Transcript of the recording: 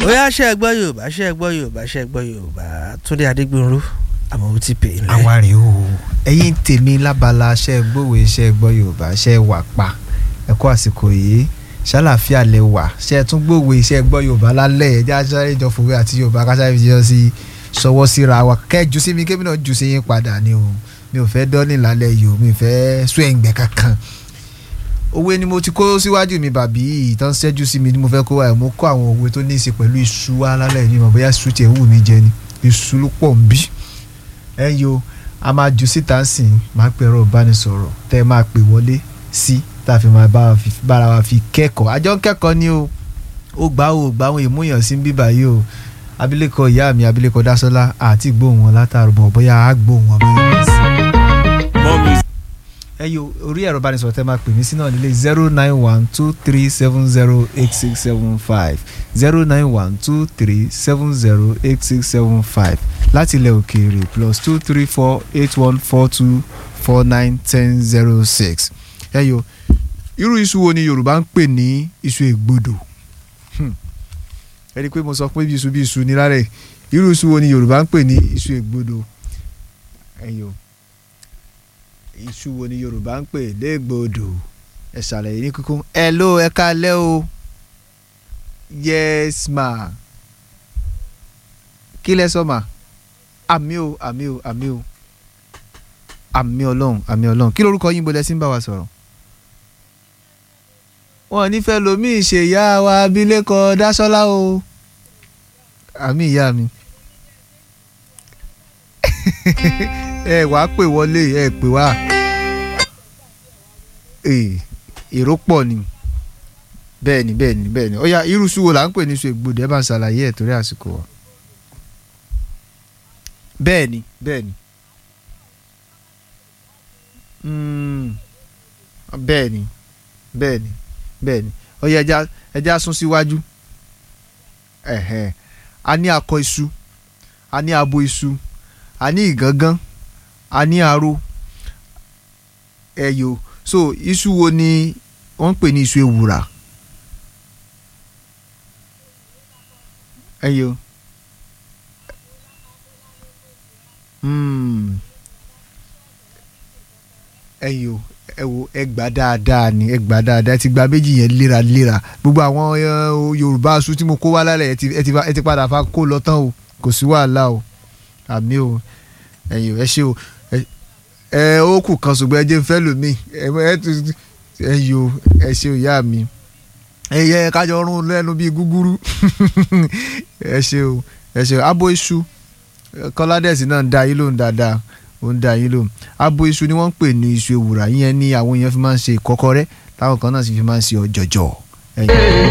bóyá ṣe é gbọ́ yorùbá ṣe é gbọ́ yorùbá ṣe é gbọ́ yorùbá túndé adégbòrú àmọ́ ó ti pè é nílẹ̀. àwa rèé o ẹ̀yin tèmi lábala ṣe gbòwe ṣe gbọ́ yorùbá ṣe wà pa ẹ kú àsìkò yìí ṣàlàfíà lè wà ṣe tún gbòwe ṣe gbọ́ yorùbá lálẹ́ ẹ̀ já sáré jọ fòwe àti yorùbá ká sáré jọ sí sọwọ́ síra wa kẹ́jú sí mi kébì náà jù sí yín padà ni o mi ò fẹ́ dọ́ọ̀nì lálẹ́ yìí o mi ò fẹ́ sún ẹ̀ǹgbẹ́ kankan òwe ni mo ti kó síwájú mi bàbí ìtàn ṣẹ́jú sí mi ni mo fẹ́ kó wa ẹ̀ mo kó àwọn òwe tó ní í ṣe pẹ̀lú iṣu wa lálẹ́ yìí mọ̀ bóyá iṣu tiẹ̀ wù mí jẹ ni iṣu ló pọ̀ ń bí ẹ yo a máa ju síta sìn máa pè ẹ̀rọ ìbánisọ̀rọ̀ tẹ́ ẹ máa pè wọlé sí tá a fi máa bára wa fi kẹ́kọ̀ọ́ àjọ ń kẹ́kọ̀ọ́ ni o ó gbà ó gbà àwọn ìmúyàn sí bíbá yìí o abilékọ ìyá mi abilékọ dásọlá àti gbóhùn wọn látàrú bọ̀ bóyá á gbóhùn wọn bóyá sí ẹ yo orí ẹ̀rọ ìbánisọ̀rọ̀ tẹ́ máa pè mí sí náà nílé zero nine one two three seven zero eight six seven five zero nine one two three seven zero eight six seven five láti ilẹ̀ òkèèrè plus two three four eight one four two four nine ten zero six ẹ yo irú iṣu wo ni Yorùbá ń pè ní iṣu ègbodò ẹ rí i pé mo sọ pé bí iṣu bí iṣu ní rárẹ̀ irú iṣu wo ni Yorùbá ń pè ní iṣu ègbodò ẹ yo iṣu wo ni yorùbá ń pè légbodò ẹ ṣàlàyé ní kíkún ẹ ló ẹ kálẹ́ o yes ma kí lẹ sọ ma àmì o àmì o àmì o àmì ọlọ́run àmì ọlọ́run kí lorúkọ yín bolẹ̀ sí ń bá wa sọ̀rọ̀ wọn nífẹ̀ẹ́ lomi ìṣèyá wa abilékọ dásọ́lá o àmì ìyá mi ẹ wá pè wọlé ẹ pè wá èrò pọ̀ ni bẹ́ẹ̀ ni bẹ́ẹ̀ ni bẹ́ẹ̀ ni ó yá irú iṣu wo là ń pè ní iṣu ègbodò ẹ bá ń ṣàlàyé ẹ̀ torí àsìkò wa bẹ́ẹ̀ ni bẹ́ẹ̀ ni bẹ́ẹ̀ ni bẹ́ẹ̀ ni bẹ́ẹ̀ ni ó yá ẹja ẹja sún síwájú a ní akọ iṣu a ní abo iṣu a ní ìgangan a ní aró ẹyọ so iṣu wo ni wọ́n ń pè ní iṣu ewùrà ẹyọ ẹyọ ẹ wo ẹ gbà dáadáa ni ẹ gbà dáadáa ẹ ti gba méjì yẹn léraléra gbogbo àwọn yorùbá aṣọ tí mo kó wá lálẹ́ ẹ ti padà fa kó lọ tán o kò sí wàhálà o àmì o ẹ̀yin ẹ ṣe o ẹ ó kù kan ṣùgbọ́n ẹ jẹ́ fẹ́ lómi ẹ yọ ẹ ṣe o ìyá mi ẹ yẹ kájọ rún lẹ́nu bíi gúgúrú ẹ ṣe o ẹ ṣe o abo iṣu kọ́ládẹ́sì náà ń da yín lóhùn dáadáa ó ń da yín lóhùn abo iṣu ni wọ́n ń pè ní iṣu ewùrà yẹn ní àwọn èèyàn fi máa ń ṣe ìkọ́kọrẹ́ táwọn kan náà sì fi máa ń ṣe ọ̀jọ̀jọ̀ ẹ̀yìn.